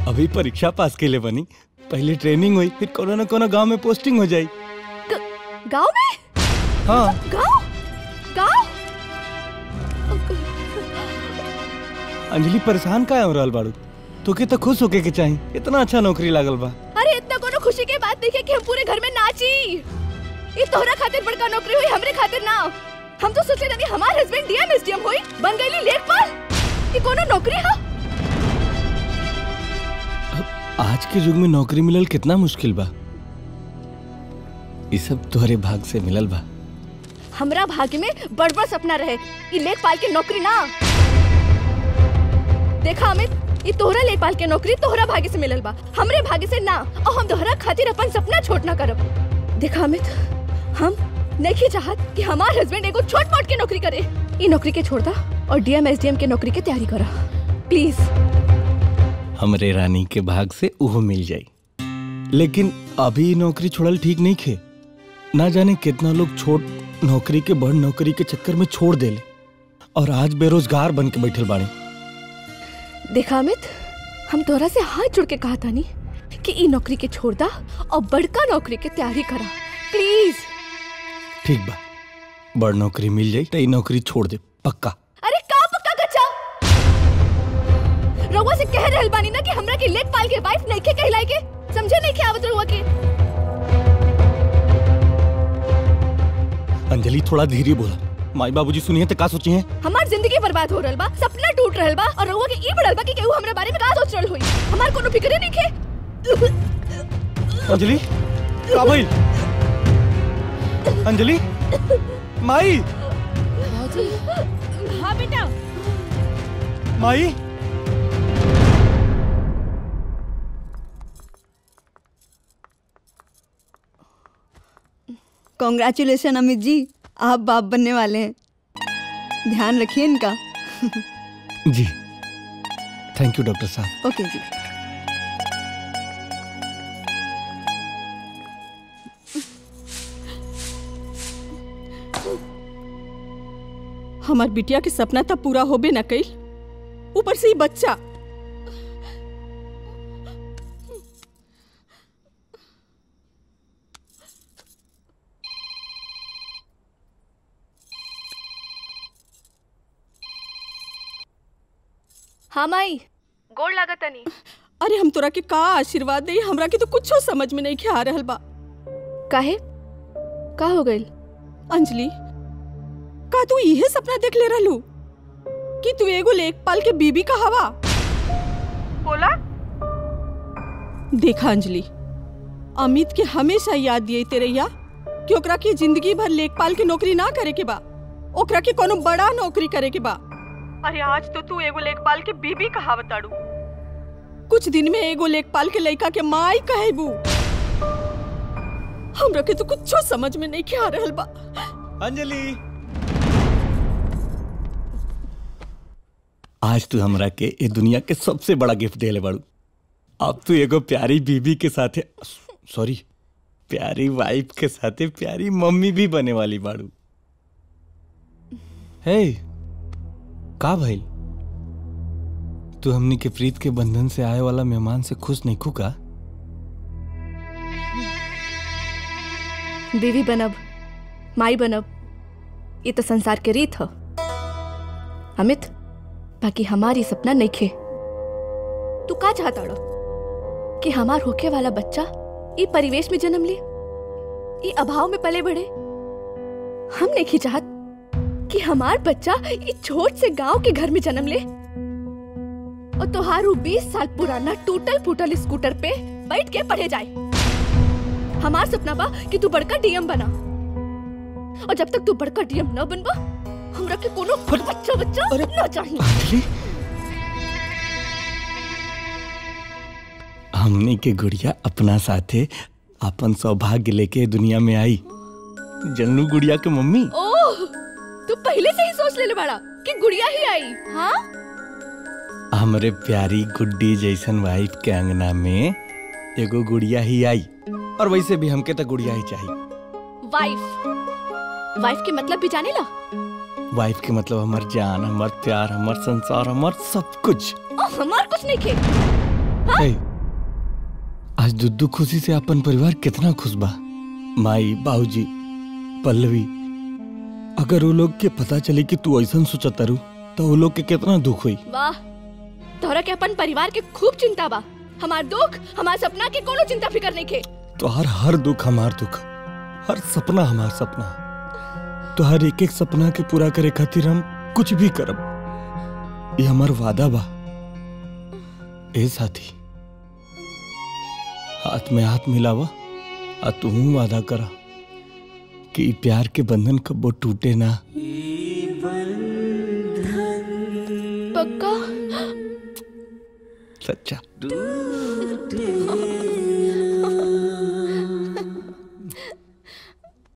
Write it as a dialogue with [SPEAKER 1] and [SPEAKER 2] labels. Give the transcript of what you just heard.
[SPEAKER 1] अभी परीक्षा पास के लिए बनी पहले ट्रेनिंग हुई फिर कोनो न कोनो गांव में पोस्टिंग हो जाई
[SPEAKER 2] गांव में
[SPEAKER 1] हाँ
[SPEAKER 2] गांव गांव
[SPEAKER 1] अंजलि परेशान का हो रहल बाड़ू तोके तो खुश होके के चाही इतना अच्छा नौकरी लागल बा
[SPEAKER 2] अरे इतना कोनो खुशी के बात नहीं है कि हम पूरे घर में नाची ये तोहरा खातिर बड़का नौकरी हुई हमरे खातिर ना हम तो सोचे रहे हमार हस्बैंड डीएम एसडीएम हुई बन गईली लेखपाल ये कोनो नौकरी है
[SPEAKER 1] आज के युग में नौकरी मिलल कितना मुश्किल बा ये सब तोहरे भाग से मिलल बा
[SPEAKER 2] हमरा भाग्य में बड़ बड़ सपना रहे ये लेखपाल की नौकरी ना देखा अमित ये तोहरा लेखपाल के नौकरी तोहरा भाग्य से मिलल बा हमरे भाग्य से ना और हम तोहरा खातिर अपन सपना छोट ना करब देखा अमित हम नहीं चाहत कि हमार हस्बैंड एगो छोट मोट के नौकरी करे ये नौकरी के छोड़ दा और डीएम एसडीएम के नौकरी के तैयारी करा प्लीज
[SPEAKER 1] हमरे रानी के भाग से उहो मिल जाई लेकिन अभी ये नौकरी छोड़ल ठीक नहीं खे ना जाने कितना लोग छोट नौकरी के बड़ नौकरी के चक्कर में छोड़ देले और आज बेरोजगार बन के बैठल बाड़े
[SPEAKER 2] देखा अमित हम तोहरा से हाथ जुड़ के कहा था नी कि ई नौकरी के छोड़ दा और बड़का नौकरी के तैयारी करा प्लीज
[SPEAKER 1] ठीक बा बड़ नौकरी मिल जाई तो ये नौकरी छोड़ दे पक्का
[SPEAKER 2] अरे का पक्का कच्चा रउआ से कह रहल बानी ना कि हमरा के लेखपाल के वाइफ नहीं के कहलाई के समझे नहीं के आवत रउआ के
[SPEAKER 1] अंजलि थोड़ा धीरे बोला माई बाबूजी सुनिए तो का सोची हैं
[SPEAKER 2] हमार जिंदगी बर्बाद हो रहल बा सपना टूट रहल बा और रउआ के ई बढ़ल बा कि केहू हमरा बारे में का सोच रहल होई हमार कोनो फिक्रे नहीं के
[SPEAKER 1] अंजलि का भइल अंजलि माई
[SPEAKER 2] हाँ बेटा
[SPEAKER 1] माई
[SPEAKER 3] कॉन्ग्रेचुलेशन अमित जी आप बाप बनने वाले हैं ध्यान रखिए इनका
[SPEAKER 1] जी थैंक यू डॉक्टर साहब
[SPEAKER 3] ओके जी
[SPEAKER 4] हमार बिटिया के सपना तब पूरा होबे न कइल ऊपर से ही बच्चा
[SPEAKER 2] हाँ माई गोड़ लागत नहीं
[SPEAKER 4] अरे हम तोरा के का आशीर्वाद दे हमरा के तो कुछो समझ में नहीं आ रहल बा
[SPEAKER 2] काहे का हो गइल
[SPEAKER 4] अंजलि का तू इहे सपना देख ले रहलू कि तू एगो लेखपाल के बीबी का हवा बोला देखा अंजलि अमित के हमेशा याद दिए तेरैया कि ओकरा के जिंदगी भर लेखपाल के नौकरी ना करे के बा ओकरा के कोनो बड़ा नौकरी करे के बा अरे आज तो तू एगो लेखपाल के बीबी कहावत आड़ू कुछ दिन में एगो लेखपाल के लड़का के माई कहेबू हमरा के तो कुछो समझ में नहीं आ रहल बा
[SPEAKER 1] अंजलि आज तू हमरा के ये दुनिया के सबसे बड़ा गिफ्ट देले बाड़ू अब तू एगो प्यारी बीबी के साथे सॉरी प्यारी वाइफ के साथे प्यारी मम्मी भी बने वाली बाड़ू हे का भइल तू हमनी के प्रीत के बंधन से आए वाला मेहमान से खुश नहीं खुका
[SPEAKER 2] बीवी बनब माई बनब ये तो संसार के रीत ह अमित बाकी हमारी सपना नहीं खे तू का चाहता रो कि हमार होके वाला बच्चा ई परिवेश में जन्म ले ई अभाव में पले बढ़े हम नहीं चाहत कि हमार बच्चा ई छोट से गांव के घर में जन्म ले और तोहारू बीस साल पुराना टूटल फूटल स्कूटर पे बैठ के पढ़े जाए हमार सपना बा कि तू बड़का डीएम बना और जब तक तू बड़का डीएम न बनबा हमरा के कोनो बच्चा बच्चा न चाहिए
[SPEAKER 1] अंजलि हमने के गुड़िया अपना साथे अपन सौभाग्य लेके दुनिया में आई जन्नू गुड़िया के मम्मी
[SPEAKER 2] ओह तू पहले से ही सोच ले बड़ा कि गुड़िया ही आई हाँ
[SPEAKER 1] हमरे प्यारी गुड्डी जैसन वाइफ के अंगना में एगो गुड़िया ही आई और वैसे भी हमके तो गुड़िया ही चाहिए
[SPEAKER 2] वाइफ वाइफ के मतलब भी जाने ला
[SPEAKER 1] वाइफ के मतलब हमार जान हमार प्यार हमार संसार हमार सब कुछ
[SPEAKER 2] ओ, हमार कुछ नहीं खे
[SPEAKER 1] ए, आज दुद्दू खुशी से अपन परिवार कितना खुश बा माई बाबूजी पल्लवी अगर वो लोग के पता चले कि तू ऐसा सोचतारू तो वो लोग के कितना दुख हुई
[SPEAKER 2] वाह तोहरा के अपन परिवार के खूब चिंता बा हमार दुख हमार सपना के कोनो चिंता फिकर नहीं के
[SPEAKER 1] तो हर हर दुख हमार दुख हर सपना हमार सपना तो हर एक एक सपना के पूरा करे खातिर हम कुछ भी करब ये हमार वादा बा ए साथी हाथ में हाथ मिलावा आ तू वादा करा कि ई प्यार के बंधन कबो टूटे ना
[SPEAKER 2] पक्का
[SPEAKER 1] सच्चा